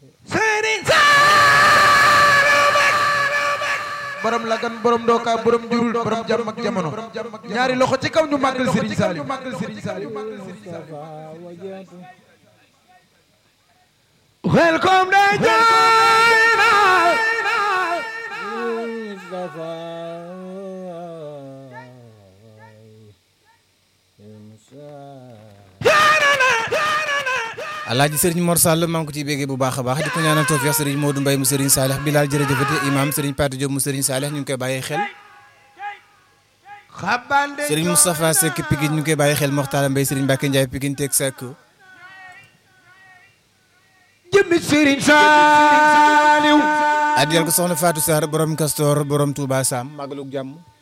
Serigne Saliou borom lagan borom dooka borom jurul borom jàmm ak jamono ñaari loxo ci kaw ñu màggal Serigne Saliou welcome day alaaji sëriñ Mor Sall maa ngi ko ciy béggee bu baax a baax di ko ñaanal tawfiix sëriñ Modou Mbaye mu sëriñ Saalix Bilal jërëjëfate imam sëriñ Pate Diop mu sëriñ Saalix ñu ngi koy bàyyee xel xabande sëriñ Moustapha Seck Pikine ñu ngi koy bàyyee xel Moxtaala Mbaye sëriñ Mbacke Ndiaye Pikine teg Seck jëmmi Serigne Saliou addiyal ko soxna Fatou Sarr borom Castor borom Touba Sam magalug jàmm